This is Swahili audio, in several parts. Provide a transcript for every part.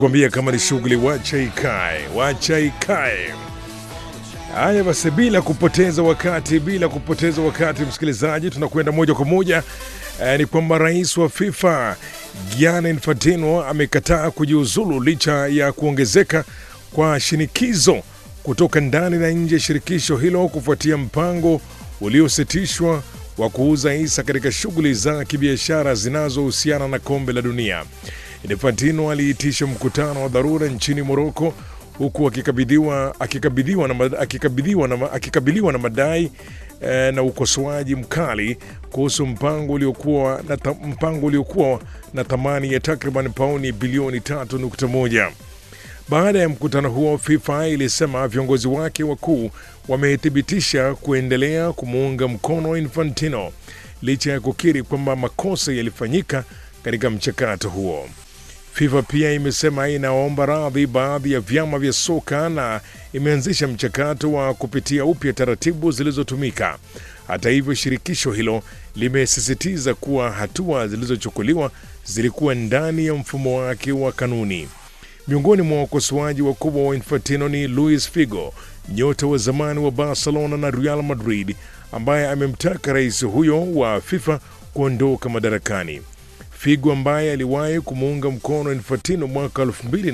Kwambia kama ni shughuli wacha ikae, wacha ikae. Haya basi, bila kupoteza wakati, bila kupoteza wakati, msikilizaji, tunakwenda moja kwa moja eh, ni kwamba rais wa FIFA Gianni Infantino amekataa kujiuzulu licha ya kuongezeka kwa shinikizo kutoka ndani na nje ya shirikisho hilo kufuatia mpango uliositishwa wa kuuza hisa katika shughuli za kibiashara zinazohusiana na kombe la dunia. Infantino aliitisha mkutano wa dharura nchini Moroko huku akikabidhiwa akikabidhiwa na, mad- akikabidhiwa na, akikabiliwa na madai eh, na ukosoaji mkali kuhusu mpango uliokuwa na, ta- mpango uliokuwa na thamani ya takriban pauni bilioni 3.1. Baada ya mkutano huo, FIFA ilisema viongozi wake wakuu wamethibitisha kuendelea kumuunga mkono Infantino licha ya kukiri kwamba makosa yalifanyika katika mchakato huo. FIFA pia imesema inaomba radhi baadhi ya vyama vya soka na imeanzisha mchakato wa kupitia upya taratibu zilizotumika. Hata hivyo, shirikisho hilo limesisitiza kuwa hatua zilizochukuliwa zilikuwa ndani ya mfumo wake wa kanuni. Miongoni mwa wakosoaji wakubwa wa Infantino ni Luis Figo, nyota wa zamani wa Barcelona na Real Madrid, ambaye amemtaka rais huyo wa FIFA kuondoka madarakani. Figo ambaye aliwahi kumuunga mkono Infantino mwaka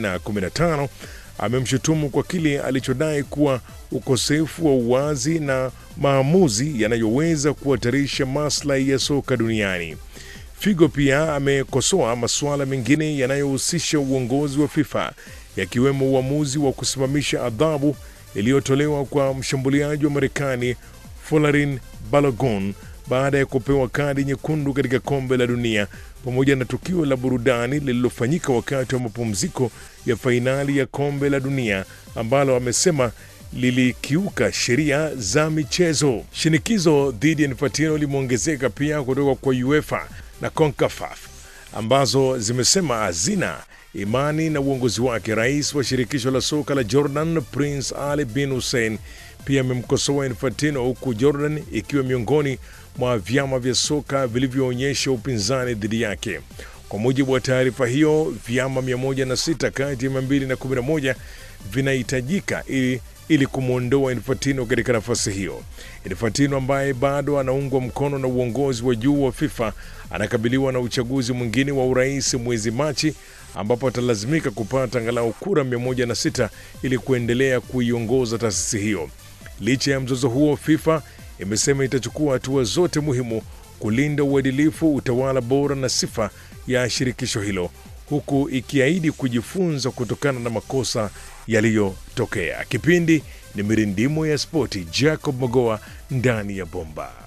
2015 amemshutumu kwa kile alichodai kuwa ukosefu wa uwazi na maamuzi yanayoweza kuhatarisha maslahi ya soka duniani. Figo pia amekosoa masuala mengine yanayohusisha uongozi wa FIFA yakiwemo uamuzi wa kusimamisha adhabu iliyotolewa kwa mshambuliaji wa Marekani Folarin Balogun baada ya kupewa kadi nyekundu katika kombe la dunia pamoja na tukio la burudani lililofanyika wakati wa mapumziko ya fainali ya kombe la dunia ambalo amesema lilikiuka sheria za michezo. Shinikizo dhidi ya Infantino limeongezeka pia kutoka kwa UEFA na CONCACAF ambazo zimesema hazina imani na uongozi wake. Rais wa shirikisho la soka la Jordan, Prince Ali bin Hussein, pia amemkosoa Infantino, huku Jordan ikiwa miongoni mwa vyama vya soka vilivyoonyesha upinzani dhidi yake. Kwa mujibu wa taarifa hiyo, vyama 106 kati ya 211 vinahitajika ili ili kumwondoa Infantino katika nafasi hiyo. Infantino ambaye bado anaungwa mkono na uongozi wa juu wa FIFA anakabiliwa na uchaguzi mwingine wa urais mwezi Machi ambapo atalazimika kupata angalau kura 106 ili kuendelea kuiongoza taasisi hiyo. Licha ya mzozo huo, FIFA imesema itachukua hatua zote muhimu kulinda uadilifu, utawala bora na sifa ya shirikisho hilo huku ikiahidi kujifunza kutokana na makosa yaliyotokea. Kipindi ni mirindimo ya spoti, Jacob Mogoa ndani ya bomba.